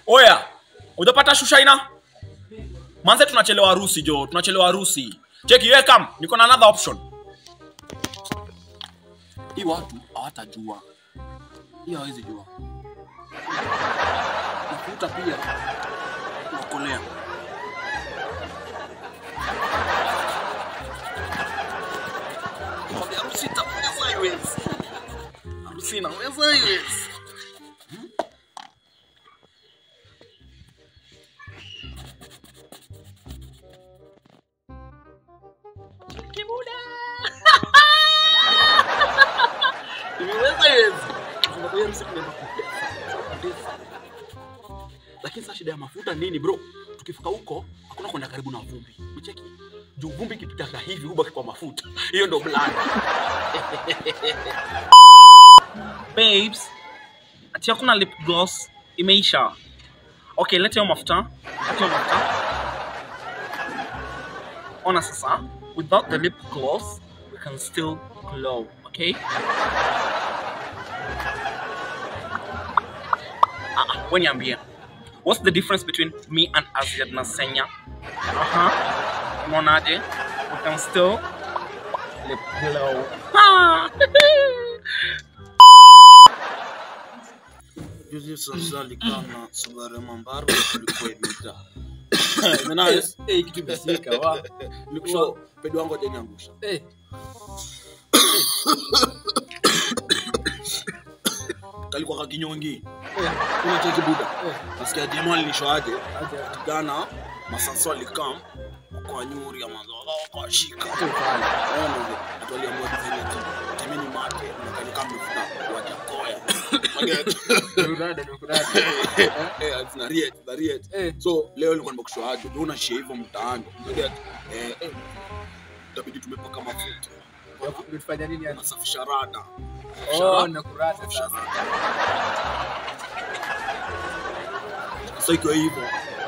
oya ujapata shushaina manze tunachelewa harusi jo tunachelewa harusi cheki we kam niko na another option hii watu hawatajua hii hawezi jua mafuta pia nakolea Kwambia harusi itaweza iwezi harusi inaweza iwezi kibuda imeweza iwezi Tungoja harusi tunaenda kupesa. lakini sasa shida ya mafuta nini bro tukifika huko hakuna kwenda karibu na vumbi mcheki juu vumbi ikipitaga hivi hubaki kwa mafuta hiyo ndo blanda babes ati hakuna lip gloss imeisha okay leta hiyo mafuta leta hiyo mafuta ona sasa without the lip gloss we can still glow okay ah, ah, we niambie what's the difference between me and Aziad na Senya uh-huh. unaonaje we can still lip glow ah. Juzi sasa likana Subaru Mambaro kulikuwa imejaa. Menayo Eh, kitu imesika wa nikusha pedo wangu hajaniangusha. eh Kalikuwa kakinyongi. Kuna cheki buda. Nasikia jamaa alinishoaje? Kijana masanso alikam kwa nyuri ya mazo kwa shika. Ona ndio atualia mwa design ya timini mate na kalika mfuta wajakoya. Eh, na riet, na riet. Eh. So leo nilikuwa nimekushoaje? Ndio unashia hivyo mtaani. Unajua eh eh itabidi tumepaka mafuta. Ulifanya nini yani? Nasafisha rada. Oh, nakurata Safisha sasa. rada. Sasa ikiwa hivyo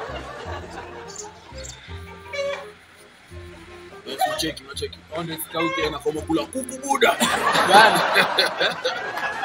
Eh, si cheki, unacheki. Onde sikauke Tena kama kula kuku buda. Bana.